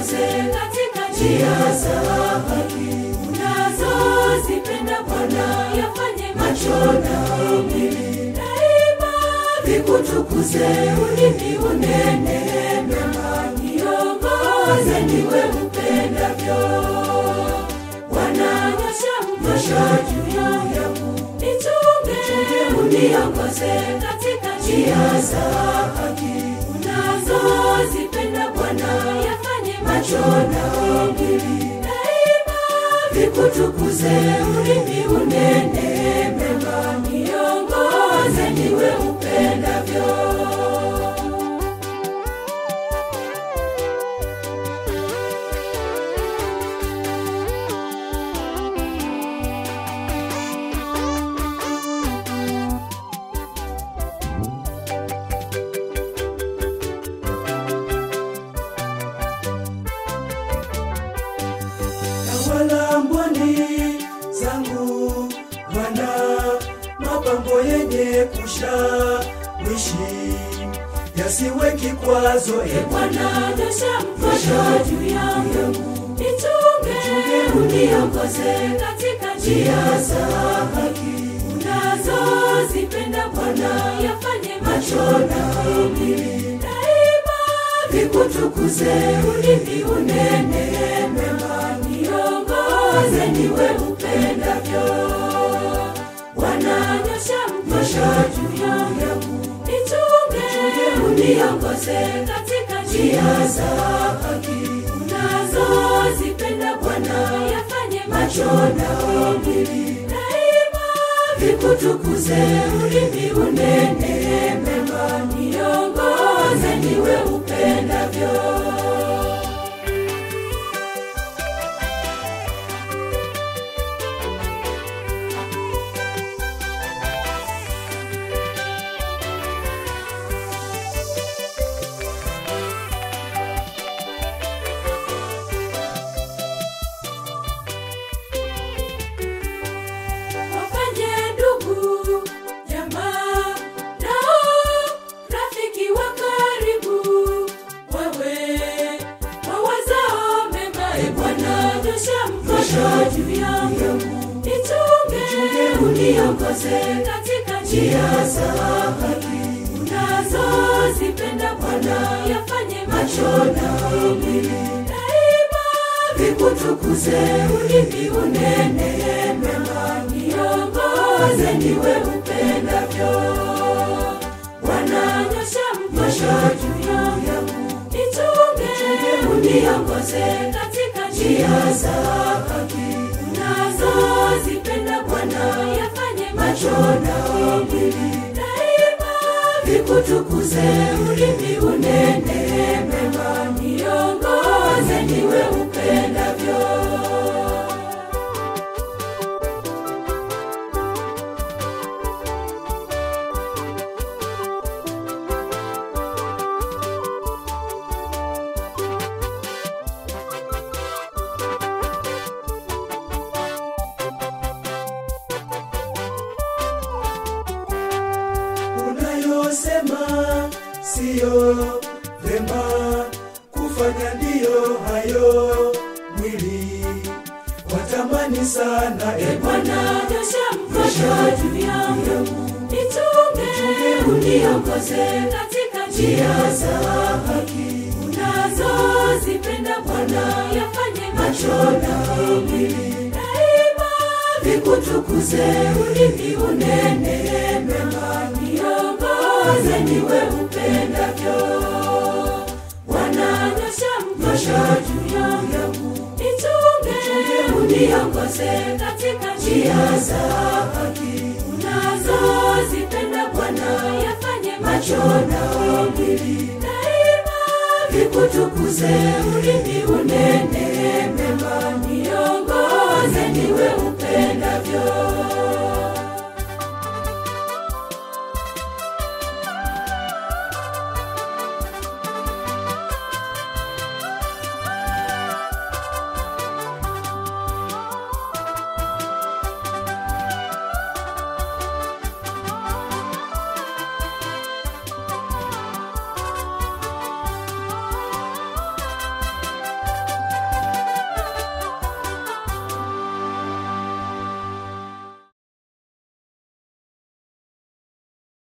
uniongoze katika njia za haki unazozipenda Bwana, yafanye macho na mwili daima vikutukuze, ulimi unene mema, niongoze niwe upendavyo. Bwana, nyosha mkono juu yangu, nichunge, uniongoze katika njia za haki unazozipenda Bwana, yafanye macho na mwili daima vikutukuze, ulimi unene mema, niongoze niwe upendavyo. Tawala mboni zangu Bwana, mapambo yenye kushawishi yasiwe kikwazo, e E Bwana, nyosha mkono juu yangu, nichunge, uniongoze katika njia za haki unazozipenda Bwana, yafanye macho na mwili daima vikutukuze, ulimi unene mema, niongoze niwe upendavyo. Bwana, nyosha mkono juu yangu, nichunge, uniongoze katika njia za haki unazozipenda Bwana, yafanye macho na mwili daima vikutukuze, ulimi unene mema, niongoze niwe upendavyo. wafanye ndugu jamaa nao rafiki wa karibu wewe wawazao mema e bwana nyosha mkono juu yangu nichunge uniongoze katika njia za haki unazozipenda bwana yafanye macho na mwili daima vikutukuze ulimi unene mema niongoze niwe upendavyo Bwana nyosha mkono juu yangu nichunge uniongoze katika njia za haki unazozipenda Bwana yafanye macho na mwili daima vikutukuze ulimi unene mema niongoze niwe upendavyo unayosema siyo vema kufanya, ndiyo hayo mwili watamani sana, e Bwana nyosha mkono juu yangu, nichunge, uniongoze katika njia za haki unazozipenda Bwana, yafanye macho na mwili daima vikutukuze, ulimi unene mema, niongoze niwe upendavyo. Bwana nyosha mkono juu yangu, nichunge, uniongoze katika njia za haki unazozipenda Bwana, yafanye macho na mwili daima vikutukuze, ulimi